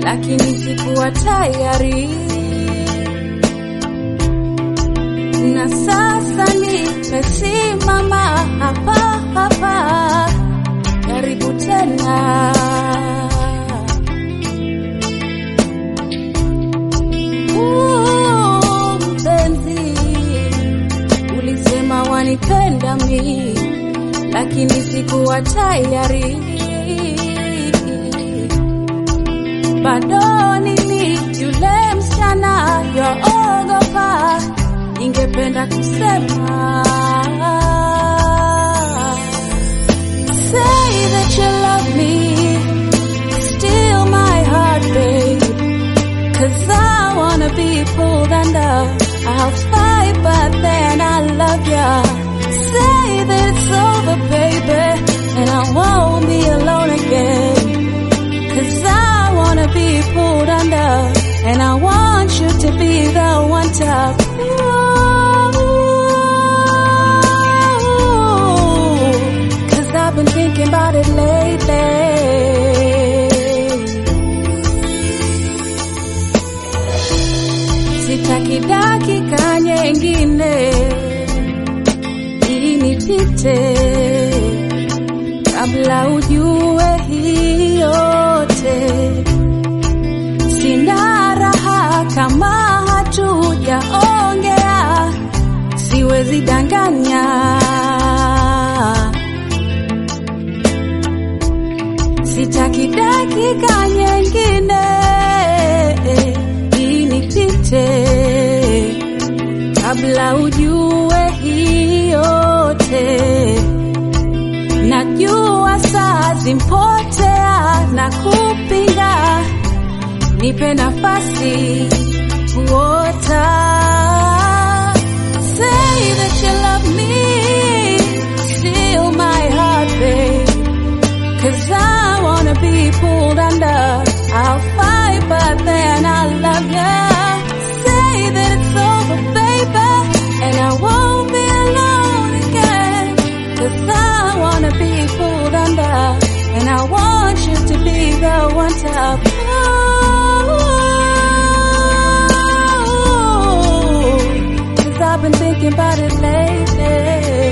lakini sikuwa tayari, na sasa nimesimama hapa hapa, karibu tena. Uh, mpenzi, ulisema wanipenda mi, lakini sikuwa tayari bado nini yule msichana yoogopa, ningependa kusema say that you love me, steal my heart babe, cause I wanna be pulled under. I'll fight but then I love ya. Say that it's over baby, and I won't be alone again. Cause I wanna be pulled under And I want you to be the one to Ooh, Cause I've been thinking about it lately Sitaki dakika nyingine inipite kabla ujue hii yote. Sina raha kama hatujaongea, siwezi danganya. Sitaki dakika nyingine inipite kabla ujue hii yote. Najua saa zimpotea na kupinga, nipe nafasi kuota. Say that you love me, steal my heart, babe. Cause I wanna be pulled under. I'll fight, but then I love ya. Say that it's over, baby, and I won't be alone again. Cause I wanna be pulled under, and I want you to be the one to Cause I've been thinking about it lately.